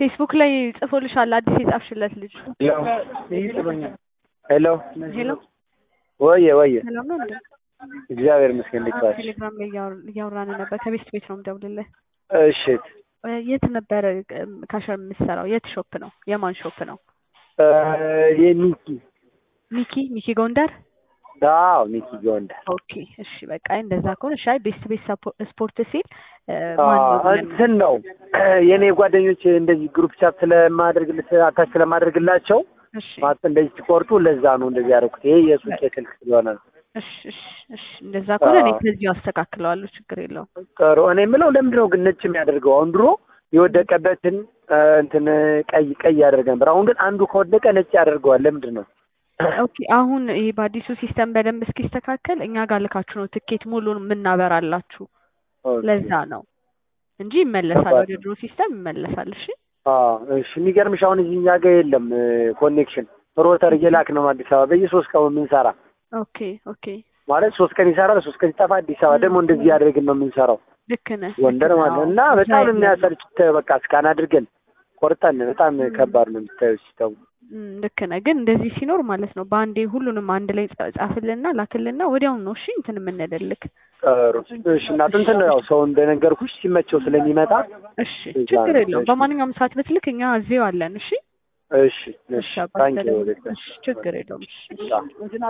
ፌስቡክ ላይ ጽፎልሻል አዲስ የጻፍሽለት ልጅ። ሄሎ ሄሎ ወየ ወየ ሰላም ነው እንዴ? እግዚአብሔር ይመስገን እንዴት ዋልሽ? ቴሌግራም ላይ እያወር- እያወራን ነበር። ከቤት ቤት ነው የምደውልልህ። እሺ እ፣ የት ነበረ እም፣ ካሸር የምትሰራው? የት ሾፕ ነው? የማን ሾፕ ነው? እ፣ የሚኪ ሚኪ ሚኪ ጎንደር። አዎ ሚኪ ጎንደር ኦኬ እሺ፣ በቃ እንደዛ ከሆነ ሻይ ቤስት ቤት ሰፖ- ስፖርት ሲል እ፣ ማን ነው አዎ፣ ብለን- እንትን ነው የእኔ ጓደኞች እንደዚህ ግሩፕ ቻት ስለማደርግልት አታች ስለማደርግላቸው እሺ ማለት እንደዚህ ሲቆርጡ ለዛ ነው እንደዚህ ያደረኩት። ይሄ የሱቅ ስልክ ስለሆነ ነው። እሺ እሺ እሺ፣ እንደዛ ከሆነ እኔ አዎ። ከዚሁ አስተካክለዋለሁ። ችግር የለውም። ጥሩ። እኔ የምለው ለምንድን ነው ግን ነጭ የሚያደርገው? አሁን ድሮ የወደቀበትን እ፣ እንትን ቀይ ቀይ ያደርግ ነበር። አሁን ግን አንዱ ከወደቀ ነጭ ያደርገዋል። ለምንድን ነው? ኦኬ አሁን ይሄ በአዲሱ ሲስተም በደንብ እስኪስተካከል እኛ ጋር ልካችሁ ነው ትኬት ሙሉን የምናበራላችሁ። ኦኬ። ለዛ ነው እንጂ ይመለሳል፣ ከባድ ወደ ድሮ ሲስተም ይመለሳል። እሺ አዎ እሺ። የሚገርምሽ አሁን እዚህ እኛ ጋር የለም ኮኔክሽን ሮተር እየላክ ነው አዲስ አበባ በየሶስት ቀኑ የምንሰራ ኦኬ ኦኬ ማለት ሶስት ቀን ይሰራል፣ ሶስት ቀን ይጠፋ። አዲስ አበባ ደግሞ እንደዚህ ያደርግን ነው የምንሰራው ልክ ነህ። ጎንደር ልክ ነህ። ማለት ነው። አዎ። እና በጣም ነው እዛ የሚያሰርች። በቃ እስካን አድርገን ቆርጠን በጣም ከባድ ነው የምታየው ሲተው። እም፣ ልክ ነህ። ግን እንደዚህ ሲኖር ማለት ነው በአንዴ ሁሉንም አንድ ላይ ጻ- ጻፍልና ላክልና ወዲያውኑ ነው እሺ እንትን የምንልልክ። ጥሩ እሺ። እና እንትን ነው ያው ሰው እንደነገርኩሽ ሲመቸው ስለሚመጣ እሺ እዛ ችግር ነው። የለውም። እሺ። በማንኛውም ሰዓት ብትልክ እኛ እዚሁ አለን። እሺ እሺ እሺ። እሺ አባት ታንኪ ሰላም። እሺ ችግር የለውም። እሺ ዩ